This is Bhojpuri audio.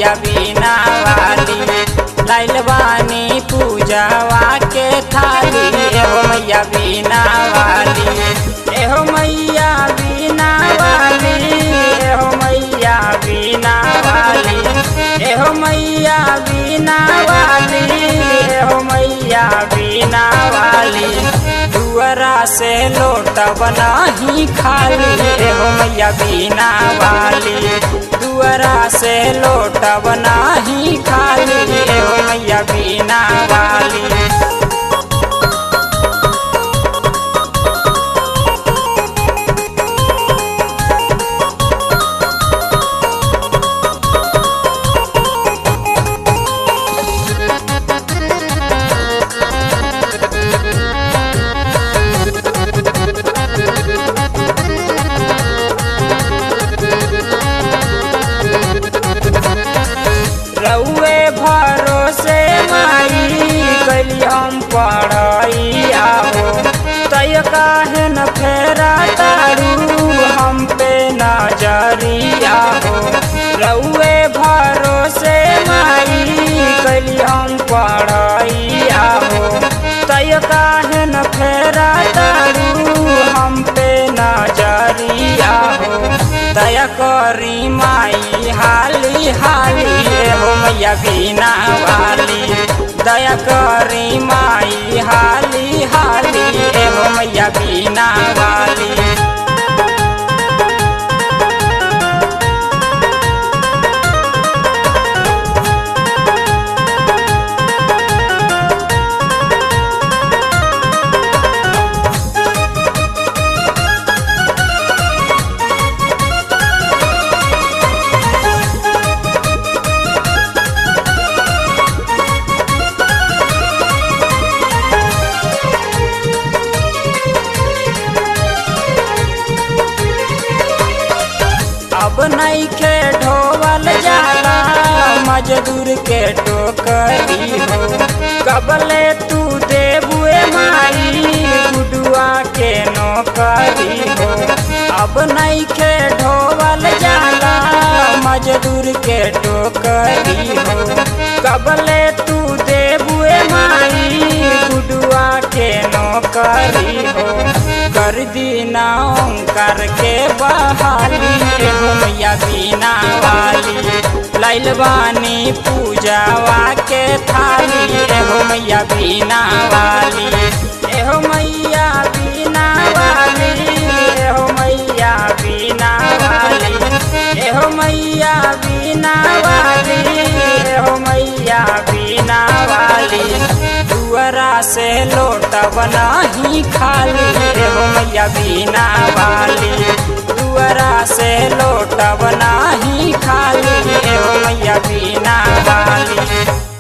मैया बीना वाली लाइल बानी पूजावा के थाली एहो मैया बीना वाली एहो मैया बीना वाली एहो मैया बीना वाली एहो मैया बीना वाली एहो मैया बीना वाली दुअरा से लोट बनाही खाली एहो मैया बीना वाली दुअरा से लोट बनाही खाली एहो मैया बीना वाली रउए भरोसे माई कैली हम पढ़ाई आओ तय काहे न फेरा तारू हम पे नजरिया हो रउए भरोसे माई कैली हम पढ़ाई आओ तय काहे न फेरा तारू हम पे नजरिया हो दया करी माई हाली हाली हो मैया बीना वाली दया करी माई हाली हाली हो मैया बीना वाली अब नहीं के ढोवल जाला मजदूर के टोकरी हो कबले तू देबुए माई गुडुआ के नौकरी हो अब नहीं के ढोवल जाला मजदूर के टोकरी हो कबले तू देबुए माई गुडुआ के नौकरी हो कर दीना ओंकार के बहाली एगो मैया बीना वाली लाइल बानी पूजावा के थाली एगो मैया बीना वाली एहो मैया बीना वाली एहो मैया बीना वाली एहो मैया बीना वाली एहो मैया बीना वाली दुअरा से लोट बनाही खाली एहो मैया बीना वाली दुअरा से लोट बनाही खाली एहो मैया बीना वाली